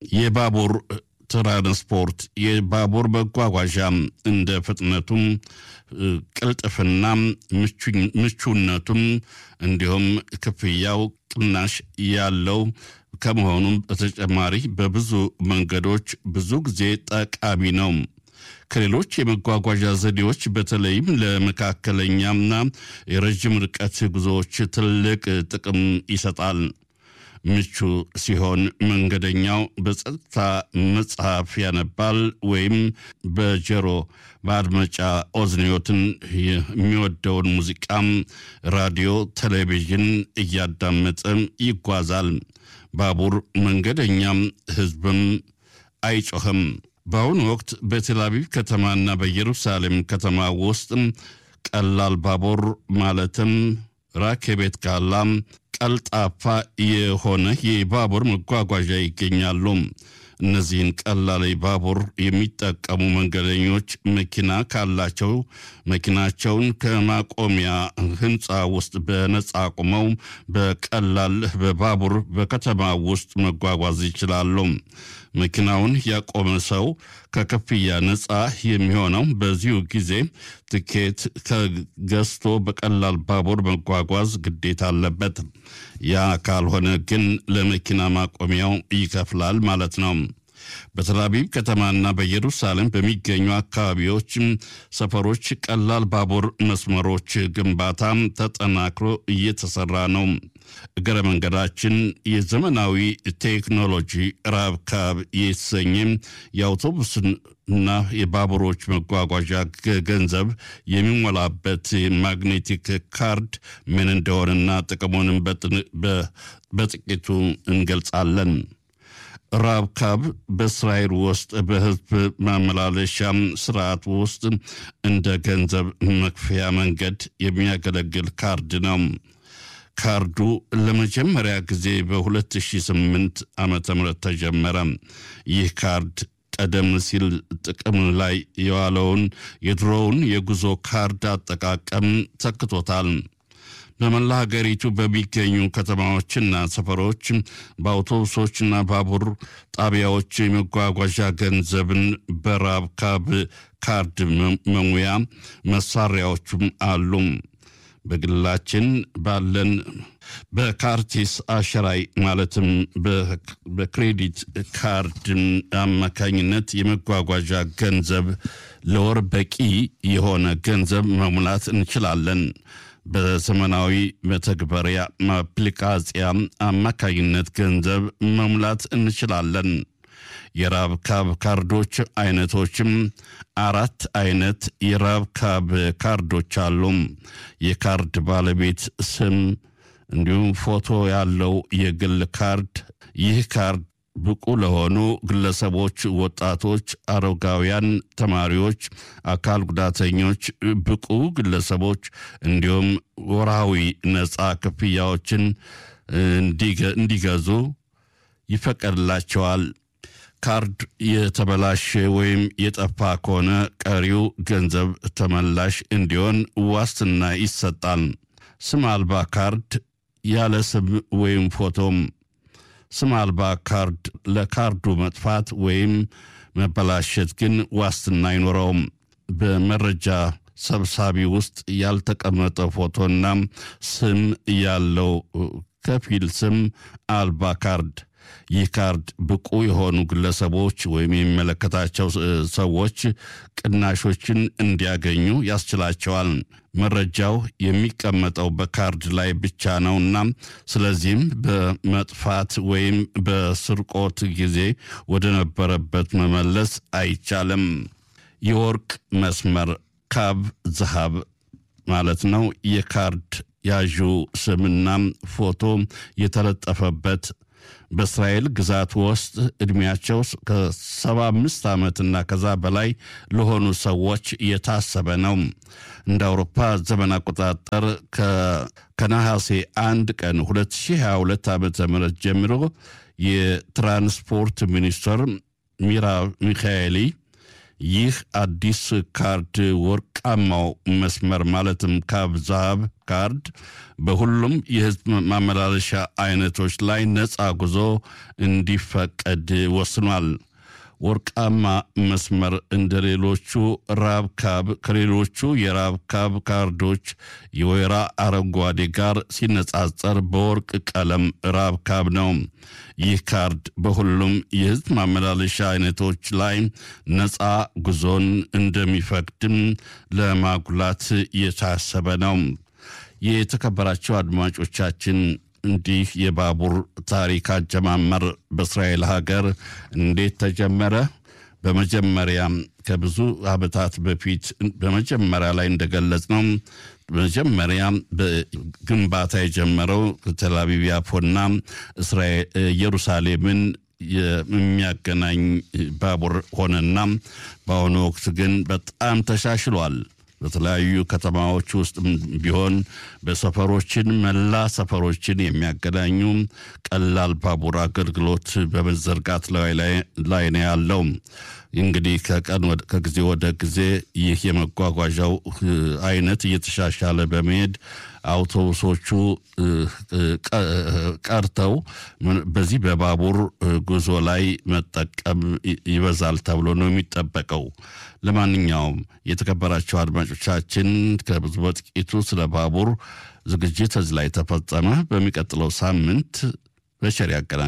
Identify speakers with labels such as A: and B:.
A: የባቡር ትራንስፖርት የባቡር መጓጓዣ እንደ ፍጥነቱም ቅልጥፍናም ምቹነቱም እንዲሁም ክፍያው ቅናሽ ያለው ከመሆኑም በተጨማሪ በብዙ መንገዶች ብዙ ጊዜ ጠቃሚ ነው። ከሌሎች የመጓጓዣ ዘዴዎች በተለይም ለመካከለኛና የረዥም ርቀት ጉዞዎች ትልቅ ጥቅም ይሰጣል። ምቹ ሲሆን መንገደኛው በጸጥታ መጽሐፍ ያነባል ወይም በጆሮ ማድመጫ ኦዝኒዮትን የሚወደውን ሙዚቃም፣ ራዲዮ፣ ቴሌቪዥን እያዳመጠ ይጓዛል። ባቡር መንገደኛም ሕዝብም አይጮህም። በአሁኑ ወቅት በቴልአቪቭ ከተማና በኢየሩሳሌም ከተማ ውስጥ ቀላል ባቡር ማለትም ራኬቤት ጋላም ቀልጣፋ የሆነ የባቡር መጓጓዣ ይገኛሉ። እነዚህን ቀላል ባቡር የሚጠቀሙ መንገደኞች መኪና ካላቸው መኪናቸውን ከማቆሚያ ሕንፃ ውስጥ በነፃ አቁመው በቀላል በባቡር በከተማ ውስጥ መጓጓዝ ይችላሉ። መኪናውን ያቆመ ሰው ከክፍያ ነፃ የሚሆነው በዚሁ ጊዜ ትኬት ከገዝቶ በቀላል ባቡር መጓጓዝ ግዴታ አለበት። ያ ካልሆነ ግን ለመኪና ማቆሚያው ይከፍላል ማለት ነው። በተላቪቭ ከተማና በኢየሩሳሌም በሚገኙ አካባቢዎች ሰፈሮች ቀላል ባቡር መስመሮች ግንባታ ተጠናክሮ እየተሰራ ነው። እግረ መንገዳችን የዘመናዊ ቴክኖሎጂ ራብካብ የተሰኘ የአውቶቡስና የባቡሮች መጓጓዣ ገንዘብ የሚሞላበት ማግኔቲክ ካርድ ምን እንደሆነና ጥቅሙንም በጥቂቱ እንገልጻለን። ራብካብ በእስራኤል ውስጥ በሕዝብ ማመላለሻ ስርዓት ውስጥ እንደ ገንዘብ መክፈያ መንገድ የሚያገለግል ካርድ ነው። ካርዱ ለመጀመሪያ ጊዜ በ2008 ዓ ም ተጀመረ። ይህ ካርድ ቀደም ሲል ጥቅም ላይ የዋለውን የድሮውን የጉዞ ካርድ አጠቃቀም ተክቶታል። በመላ ሀገሪቱ በሚገኙ ከተማዎችና ሰፈሮች በአውቶቡሶችና ባቡር ጣቢያዎች የመጓጓዣ ገንዘብን በራብካብ ካርድ መሙያ መሳሪያዎቹም አሉ። በግላችን ባለን በካርቲስ አሸራይ ማለትም በክሬዲት ካርድ አማካኝነት የመጓጓዣ ገንዘብ ለወር በቂ የሆነ ገንዘብ መሙላት እንችላለን። በዘመናዊ መተግበሪያ አፕሊካሲያ አማካኝነት ገንዘብ መሙላት እንችላለን። የራብካብ ካርዶች አይነቶችም አራት አይነት የራብካብ ካርዶች አሉ። የካርድ ባለቤት ስም እንዲሁም ፎቶ ያለው የግል ካርድ። ይህ ካርድ ብቁ ለሆኑ ግለሰቦች፣ ወጣቶች፣ አረጋውያን፣ ተማሪዎች፣ አካል ጉዳተኞች፣ ብቁ ግለሰቦች እንዲሁም ወርሃዊ ነፃ ክፍያዎችን እንዲገዙ ይፈቀድላቸዋል። ካርድ የተበላሸ ወይም የጠፋ ከሆነ ቀሪው ገንዘብ ተመላሽ እንዲሆን ዋስትና ይሰጣል። ስም አልባ ካርድ ያለ ስም ወይም ፎቶም ስም አልባ ካርድ ለካርዱ መጥፋት ወይም መበላሸት ግን ዋስትና አይኖረውም። በመረጃ ሰብሳቢ ውስጥ ያልተቀመጠ ፎቶና ስም ያለው ከፊል ስም አልባ ካርድ። ይህ ካርድ ብቁ የሆኑ ግለሰቦች ወይም የሚመለከታቸው ሰዎች ቅናሾችን እንዲያገኙ ያስችላቸዋል። መረጃው የሚቀመጠው በካርድ ላይ ብቻ ነውና ስለዚህም በመጥፋት ወይም በስርቆት ጊዜ ወደ ነበረበት መመለስ አይቻልም። የወርቅ መስመር ካብ ዝሃብ ማለት ነው። የካርድ ያዡ ስምና ፎቶ የተለጠፈበት በእስራኤል ግዛት ውስጥ ዕድሜያቸው ከሰባ አምስት ዓመትና ከዛ በላይ ለሆኑ ሰዎች የታሰበ ነው። እንደ አውሮፓ ዘመን አቆጣጠር ከነሐሴ አንድ ቀን 2022 ዓ ም ጀምሮ የትራንስፖርት ሚኒስትር ሚራ ሚካኤሊ ይህ አዲስ ካርድ ወርቃማው መስመር ማለትም ካብ ዛሃብ ካርድ በሁሉም የህዝብ ማመላለሻ አይነቶች ላይ ነፃ ጉዞ እንዲፈቀድ ወስኗል። ወርቃማ መስመር እንደ ሌሎቹ ራብካብ ከሌሎቹ የራብካብ ካርዶች የወይራ አረንጓዴ ጋር ሲነጻጸር በወርቅ ቀለም ራብካብ ነው። ይህ ካርድ በሁሉም የህዝብ ማመላለሻ አይነቶች ላይ ነፃ ጉዞን እንደሚፈቅድም ለማጉላት የታሰበ ነው። የተከበራቸው አድማጮቻችን እንዲህ የባቡር ታሪክ አጀማመር በእስራኤል ሀገር እንዴት ተጀመረ? በመጀመሪያ ከብዙ ዓመታት በፊት በመጀመሪያ ላይ እንደገለጽ ነው መጀመሪያ በግንባታ የጀመረው ቴልአቪቭ ያፎና ኢየሩሳሌምን የሚያገናኝ ባቡር ሆነና በአሁኑ ወቅት ግን በጣም ተሻሽሏል። በተለያዩ ከተማዎች ውስጥ ቢሆን በሰፈሮችን መላ ሰፈሮችን የሚያገናኙ ቀላል ባቡር አገልግሎት በመዘርጋት ላይ ነው ያለው። እንግዲህ ከቀን ከጊዜ ወደ ጊዜ ይህ የመጓጓዣው አይነት እየተሻሻለ በመሄድ አውቶቡሶቹ ቀርተው በዚህ በባቡር ጉዞ ላይ መጠቀም ይበዛል ተብሎ ነው የሚጠበቀው። ለማንኛውም የተከበራቸው አድማጮቻችን ከብዙ በጥቂቱ ስለ ባቡር ዝግጅት እዚህ ላይ ተፈጸመ። በሚቀጥለው ሳምንት በቸር ያገናኝ